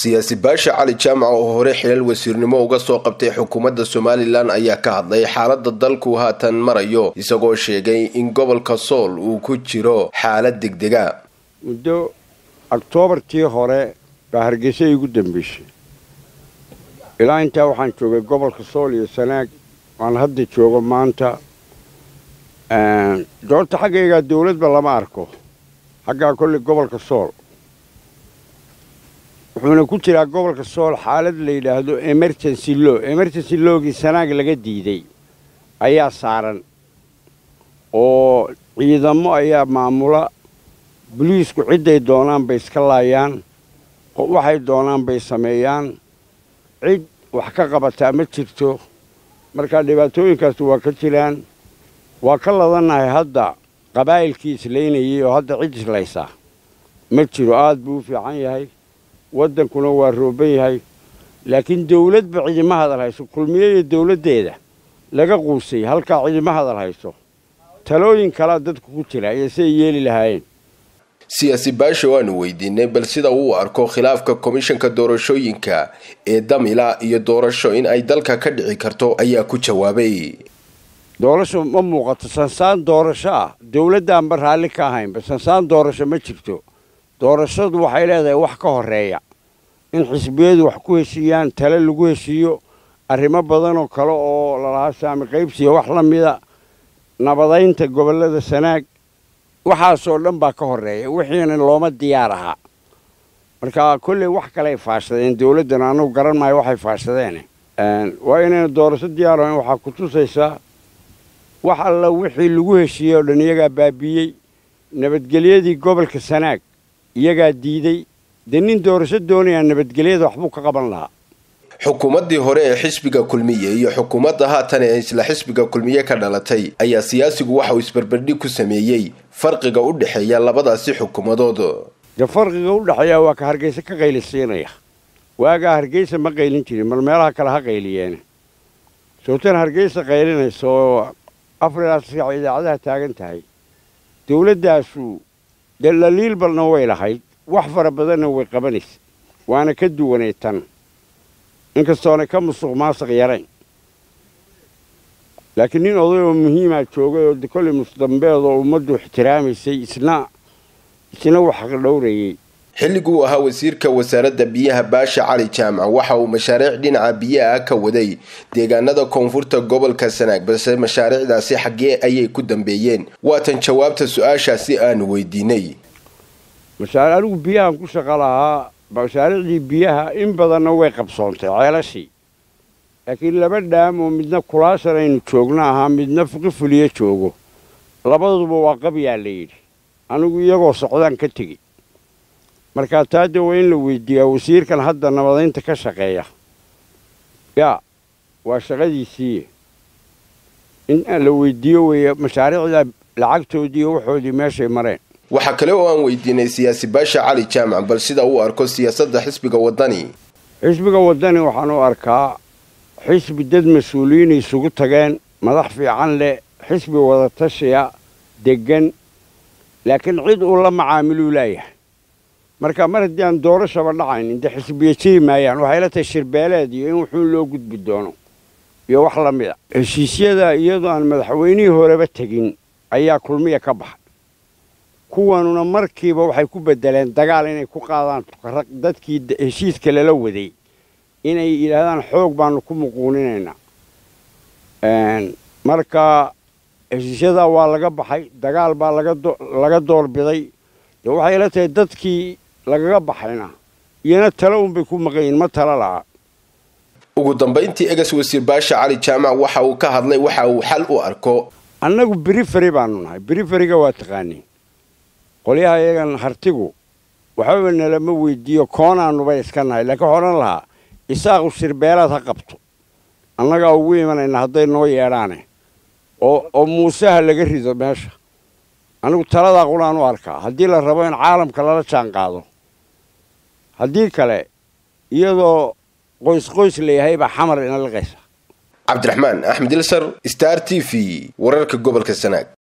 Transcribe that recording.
siyaasi baasha cali jaamac oo hore xilal wasiirnimo uga soo qabtay xukuumadda somalilan ayaa ka hadlay xaaladda dalku haatan marayo isagoo sheegay in gobolka sool uu ku jiro xaalad degdega muddo oktoobartii hore baa hargeysa igu dambeysay ilaa intaa waxaan joogay gobolka sool iyo sanaag waan hadda joogo maanta doorta xaggaygaa dawladba lama arko xaggaa kolley gobolka sool wuxuuna ku jiraa gobolka sool xaalad la yidhaahdo emergency law emergency lowgii sanaag laga diiday ayaa saaran oo ciidamo ayaa maamula boliisku cidday doonaan bay iska laayaan waxay doonaan bay sameeyaan cid wax ka qabataa ma jirto markaa dhibaatooyinkaas waa ka jiraan waa ka ladannahay hadda qabaa'ilkii islaynayay oo hadda cid islaysaa ma jiro aad buu u fiican yahay waddankuna waa rooban yahay laakiin dawladba cidima hadal hayso kulmiye iyo dawladdeeda laga quusay halkaa cidima hadal hayso talooyin kalea dadku ku jira iyo siay yeeli lahaayeen siyaasi baasha waanu weydiinay bal sida uu arko khilaafka komishanka doorashooyinka ee damila iyo doorasho in ay dalka ka dhici karto ayaa ku jawaabay doorasho ma muuqato sansaan doorasho ah dawladdaanba raalli ka ahaynba sansaan doorasho ma jirto doorashadu waxay leedahay wax ka horeeya in xisbiyadu wax ku heshiiyaan tale lagu heshiiyo arrimo badanoo kale oo lalahaa saami qaybsiya wax la mida nabadaynta gobollada sanaag waxaasoo dhan baa ka horreeya wixiina looma diyaar ahaa marka kolley wax kaley faashadeen dawladdan annugu garan maayo waxay faashadeen waa inayna doorasho diyaar ahayn waxaa ku tusaysaa wax alla wixii lagu heshiiyey oo dhan iyagaa baabiiyey nabadgelyadii gobolka sanaag iyagaa diiday dee nin doorasho doonayaa nabadgelyada waxbuu ka qaban lahaa xukuumaddii hore ee xisbiga kulmiye iyo xukuumadda haatan ee isla xisbiga kulmiye ka dhalatay ayaa siyaasigu waxa uu isbarbardhig ku sameeyey farqiga u dhexeeya labadaasi xukuumadood dee farqiga u dhexeeya waa ka hargeysa ka qaylisiinaya waagaa hargeysa ma qaylin jirin mar meelaha kale ha qayliyeene sootan hargeysa qaylinaysa oo afrilaas saac idaacadaha taagan tahay dawladdaasu dee dhaliil balna way lahayd wax fara badanna way qabanaysa waana ka duwanay tan inkastoona ka musuq maasaq yarayn laakiin nin oday oo muhiimaa joogay oo kolley musdambeed oo ummaddu ixtiraamaysay isna isna wax dhowrayey xilliguu ahaa wasiirka wasaaradda biyaha baasha cali jaamac waxa uu mashaariic dhinaca biyaha ka waday deegaanada koonfurta gobolka sanaag balse mashaariicdaasi xaggee ayay ku dambeeyeen waatan jawaabta su-aashaasi aanu weydiinay anigu biyahan ku shaqo lahaa mashaariicdii biyaha in badanna way qabsoontay ceelashii laakiin laba dhaam oo midna kulaashan aynu joogno ahaa midna fuqifuliyo joogo labaduba waa qabyaa la yidhi anigu iyagoo socdaan ka tegi markaa taa dee waa in la weydiiyaa wasiirkan hadda nabadaynta ka shaqeeya yaa waa shaqadiisii in la weydiiyo weeye mashaariicda lacagtoodii iyo waxoodii meeshay mareen waxaa kale oo aan weydiinay siyaasi baasha cali jaamac bal sida uu arko siyaasadda xisbiga waddani xisbiga waddani waxaan u arkaa xisbi dad mas-uuliyiin isugu tageen madax fiican leh xisbi wadatashiya deggan laakiin cid uu la macaamiluu laayahay marka mar haddii aan doorashaba dhacaynin dee xisbiya jiri maayaan waxay la tahay shirbeeleed iyo in wuxuu loo gudbi doono iyo wax la mid a heshiisyada iyadoo aan madaxweynihii horeba tegin ayaa kulmiya ka baxay kuwanuna markiiba waxay ku beddeleen dagaal inay ku qaadaan tukaraq dadkii heshiiska lala waday inay yidhaahdaan xoog baanu ku muquuninaynaa marka heshiisyadaa waa laga baxay dagaal baa laga doorbiday dee waxay la tahay dadkii lagaga baxayna iyona talo unbay ku maqanyihin ma talo la'a ugu dambayntii egas wasiir baasha cali jaamac waxa uu ka hadlay waxa uu xal u arko annagu beriferi baanu nahay beriferiga waa taqaaniin qolyaha iyagan hartigu waxbaba nalama weydiiyo koonaanuba iska nahay laakiin waxaa odhan lahaa isaaqu shirbeelaad ha qabto annagaa ugu imanayna hadday noo yeedhaane oo muuseha laga rido meesha anigu taladaa qunaan u arkaa haddii la rabo in caalamka lala jaan qaado haddii kale iyadoo qoys qoys layahay baa xamar ina liqaysa cabdiraxmaan axmed ilsar star t v wararka gobolka sanaag